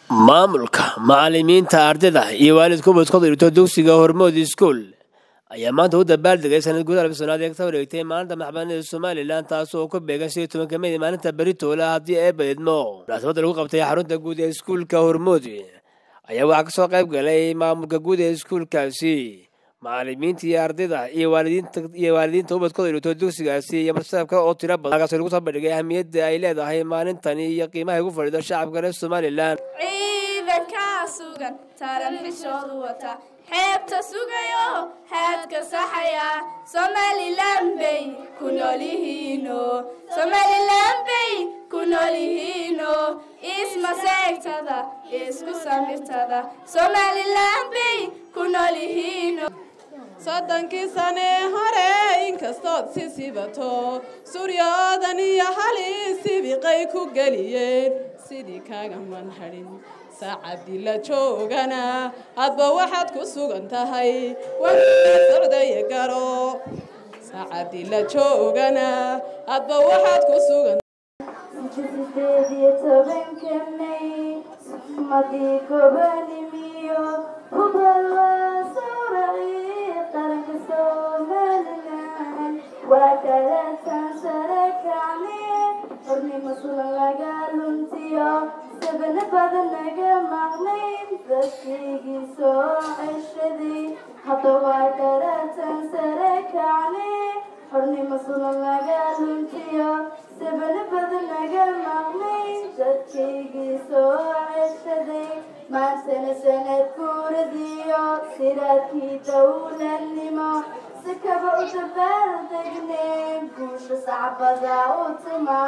maamulka macalimiinta ardayda iyo waalidka ubadkooda dhigto dugsiga hormood iskuol ayaa maanta u dabaaldegay sanad gudaha labisanaad ee ka wareegtay maalinta maxbanida somalilan taas oo ku beegan shan iyo tobanka mey maalinta beritoola haddii ee baydmo munaasabadda lagu qabtay xarunta guud ee iskuulka hormood ayaa waxaa kasoo qayb galay maamulka guud ee iskuulkaasi macalimiinta iyo ardayda iyo waalidiinta iyo waalidiinta ubadkooda dhigto dugsigaasi iyo marsaabka oo tiro badan halkaas lagu soo bandhigay ahamiyadda ay leedahay maalintani iyo qiimaha ugu fadhido shacabka reer somalilan ciidankaa sugan taran xishoodu wata xeebta sugayo haadka saxaya somalilan bay ku noolyihiino somalilan bay ku noolyihiino ismaseegtada isku samirtada somalilan bay ku noolyihiino soddonkii sanee hore inkastood si sibato suryoodan iyo halii sibiqay ku geliyeen sidii kaaga manhadhin saacadii la joogana hadba waxaad ku sugan tahay socdaya garo saacadii la joogana hadba waxaad ku sugan sideed iyo tobanka may madii gobanimiyo hubal sawracii qaranka somalilan waa kalataan sare kacne xornimo sulan laga luntiyo sabana badan naga maqnayn dadkaygii soo ceshaday hadda waa kalataan sare kacne xornimo sulan laga luntiyo sabana badan naga maqnayn dadkaygii soo ceshaday maantana sanad guuradiyo sidaadkii dowladnimo si kaba u dabaaldegne guusha sacbada u tuma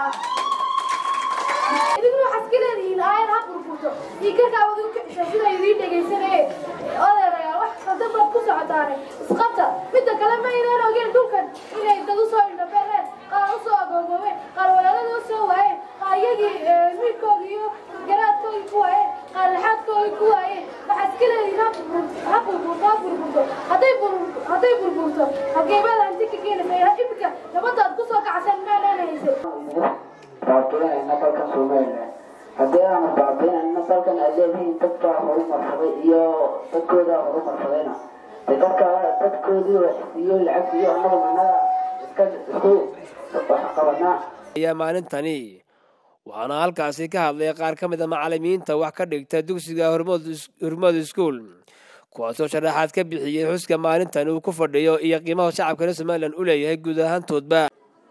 idinku waxaad ka leedihiin aayad ha burburto iyo karkaa wadu kicisa sida idiin dhegaysanayeen odeerayaal wax khaldan baad ku socotaane isqabta midda kale ma inaan ogeen dhulkan inay dad usoo indhabeereen qaar usoo agoogoobeen qaar walaaladoo soo waayeen qaar iyagii miidkooda iyo garaadkoodii ku waayeen qaar laxaadkoodii ku waayeen waxaad ka leedihiin ha burburto ha burburto hadday hadday burburto halgeemada hanti ka keenaysa imika nabadaad kusoo kacsan maanaan haysan baabiinayna dalkan somalilan haddii aanu baabiinayna dalkan aad leedihiin dadkaa horumarsaday iyo dadkoodaa horumarsadayna de dadka dadkoodii iyo lacag iyo annaga managa iska isku qabanaa ayaa maalintani waxaana halkaasi ka hadlay qaar ka mid a macalimiinta wax ka dhigta dugsiga hormood hormood iskuol kuwaasoo sharaxaad ka bixiyey xuska maalintan uu ku fadhiyo iyo qiimaha shacabka reer somalilan u leeyahay guud ahaantoodba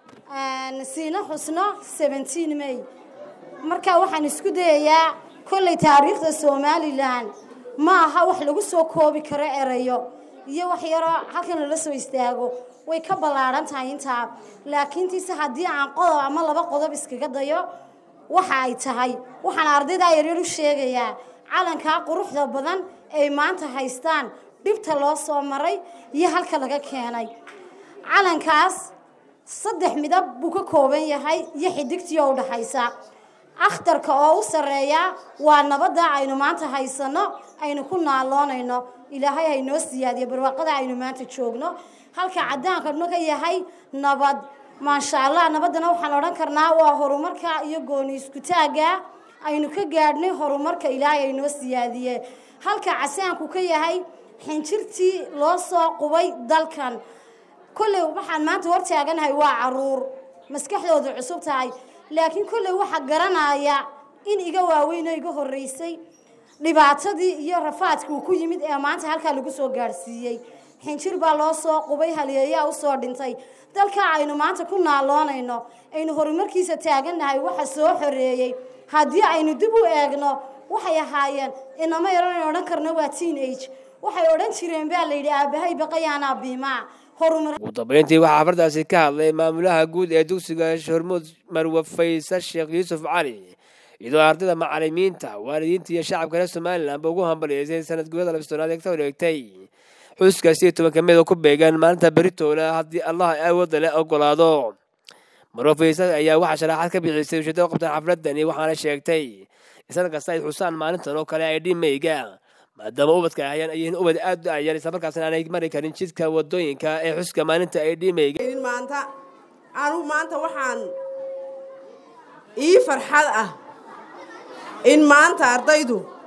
siina xusno seventeen may marka waxaan isku dayayaa kollay taariikhda somalilan ma aha wax lagu soo koobi karo erayo iyo wax yaroo halkan lala soo istaago way ka ballaadhan tahay intaa laakiintiise haddii aan qodob ama laba qodob iskaga dayo waxa ay tahay waxaan ardaydaa yaryar u sheegayaa calankaa quruxda badan ay maanta haystaan dhibta loo soo maray iyo halka laga keenay calankaas saddex midab buu ka kooban yahay iyo xidigtii oo udhaxaysa akhtarka oo u sarreeya waa nabadda aynu maanta haysano aynu ku naaloonayno ilaahay haynoo siyaadiyo barwaaqada aynu maanta joogno halka cadaankanu ka yahay nabad maasha allah nabaddana waxaan odhan karnaa waa horumarka iyo gooni iskutaagga aynu ka gaadhnay horumarka ilaahay aynoo siyaadiye halka casaanku ka yahay xinjirtii loo soo qubay dalkan kolley waxaan maanta hor taaganahay waa caruur maskaxdoodu cusub tahay laakiin kolley waxaa garanaya in iga waaweynoo iga horreysay dhibaatadii iyo rafaadkii uu ku yimid ee maanta halkaa lagu soo gaadhsiiyey xinjir baa loo soo qubay haliyeeyaa usoo dhintay dalkaa aynu maanta ku naaloonayno aynu horumarkiisa taagannahay waxa soo xoreeyey haddii aynu dib u eegno waxay ahaayeen inama yaran odhan karno waa teen age waxay odhan jireen baa layidhi aabahay baqayaanaa biimaa ugu dambeyntii waxaa xafardaasi ka hadlay maamulaha guud ee dugsiga hormuud marwe faysal sheekh yuusuf cali iyadoo ardayda macalimiinta waalidiinta iyo shacabka reer somalilanba ugu hambaliyeysay sanad gudada labistonaad ee ka wareegtay xuska siyo tobanka meed oo ku beegan maalinta beritoola haddii allah awoodda le ogolaado marwe faysal ayaa waxaa sharaxaad ka bixisay ujeedada u qabtaan xafladani waxaana sheegtay islan kasta ay xusaan maalintan oo kale ay dhimeyga maadaama ubadka ahayaan ay yihiin ubad aad u ayar isla markaasna aanay mari karin jidka wadooyinka ee xuska maalinta ay dhimeyga maanta anugu maanta waxaan ii farxad ah in maanta ardaydu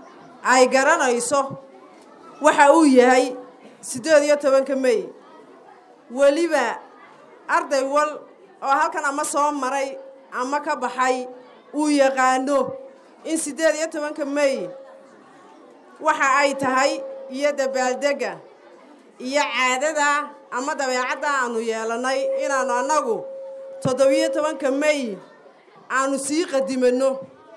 ay garanayso waxa uu yahay siddeed iyo tobanka mey weliba arday wal oo halkan ama soo maray ama ka baxay uu yaqaano in siddeed iyo tobanka mey waxa ay tahay iyo dabaaldegga iyo caadada ama dabeecadda aanu yeelannay inaannu annagu toddobiyo tobanka mey aanu sii qadimanno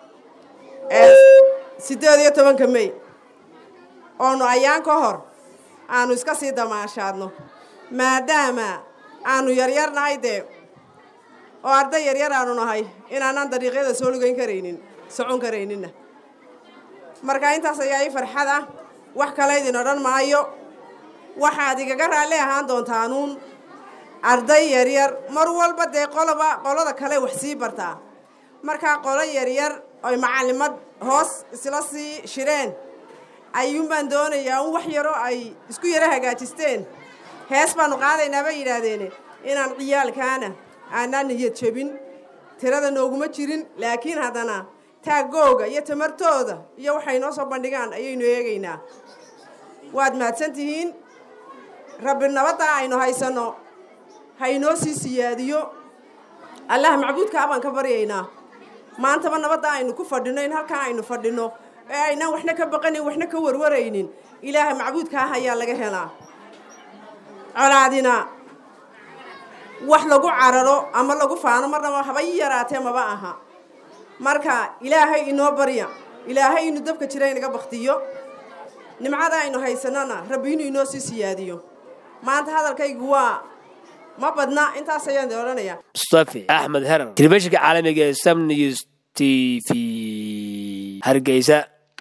siddeed iyo tobanka mey oonu ayaan ka hor aanu iska sii damaashaadno maadaama aanu yaryarnahay dee oo arday yaryar aanu nahay inaanaan dariiqyada soo lugayn karaynin socon karayninna marka intaas ayaa ii farxad ah wax kale idin odhan maayo waxaad igaga raalli ahaan doontaan arday yaryar mar walba dee qoloba qolada kale wax sii bartaa markaa qolo yaryar oy macallimad hoos isla sii shireen ayuunbaan doonayaa un wax yaroo ay isku yaro hagaajisteen hees baanu qaadaynaa bay yidhaahdeene inaan ciyaalkaana aanaan niyad jebin tirada nooguma jirin laakiin haddana taaggooga iyo tamartooda iyo waxay noo soo bandhigaan ayaynu eegaynaa waad mahadsan tihiin rabbi nabadda aynu haysanno ha inoo sii siyaadiyo allah macbuudkaa baan ka baryaynaa maantaba nabadda aynu ku fadhinno in halkaa aynu fadhinno ee aynaan waxna ka baqanin waxna ka warwaraynin ilaaha macbuudkaah ayaa laga helaa colaadina wax lagu cararo ama lagu faano marnaba haba i yaraatee maba aha marka ilaahay inoo barya ilaahay inuu dabka jira inaga baktiyo nimcada aynu haysanana rabbi inuu inoo sii siyaadiyo maanta hadalkaygu waa ma badna intaas ayaan de odhanayaa mustafi axmed herar telefishinka caalamiga ee sam news t v hargeysa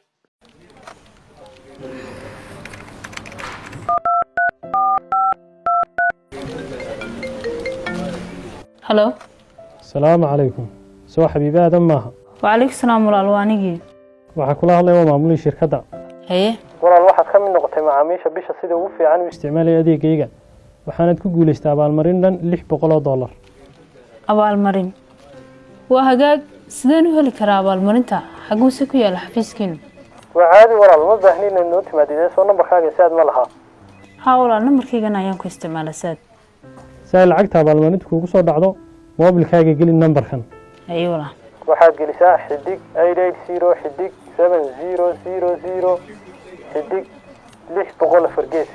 halo asalaamu calaykum soo xabiibi aadan maaha wacalaykum salaam walaal waa anigii waxaa kula hadlaya waa maamulihii shirkadda haye walaal waxaad ka mid noqotay macaamiisha bisha sida ugu fiican u isticmaalaya adeegayga waxaanad ku guulaystay abaalmarin dhan lix boqol oo dollar abaalmarin waa hagaag sideen u heli karaa abaalmarinta xaguuse ku yaala xafiiskiinu waa caadi walaal ma baahni inaad noo timaadidee soo nambarkaaga si aad ma lahaa haa walaal nambarkaygan ayaan ku isticmaala saad si ay lacagta abaalmarinta kuugu soo dhacdo moobilkaaga geli nambarkan haye walaal waxaad gelisaa xidig eight eight zero xidig seven zero zero zero xidig lix boqol afar gees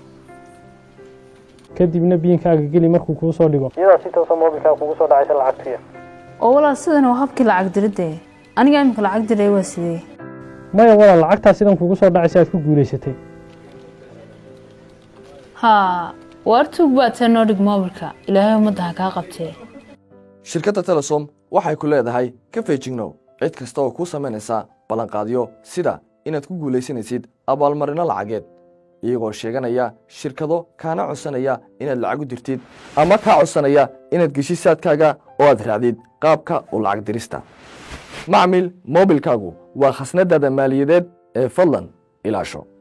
kadibna biinkaaga geli markuu kuu soo dhigo iyadaa si toosa moobilkaaga kugu soo dhacaysa lacagtuya oo walaal sidan waa habkii lacag diridde aniga imika lacag diray waa sidee maya walaal lacagtaa sidan kugu soo dhacaysa aad ku guulaysatay haa waar tuug baad tee noo dhig moobilka ilaahay ummadda ha kaa qabtee shirkadda telesom waxay ku leedahay ka feejignow cid kasta oo kuu samaynaysa ballanqaadyo sida inaad ku guulaysanaysid abaalmarinno lacageed iyagoo sheeganaya shirkado kaana codsanaya inaad lacag u dirtid ama kaa codsanaya inaad geshid saadkaaga oo aad raacdid qaabka u lacag dirista macmil moobilkaagu waa khasnadaada maaliyadeed ee fadlan ilaasho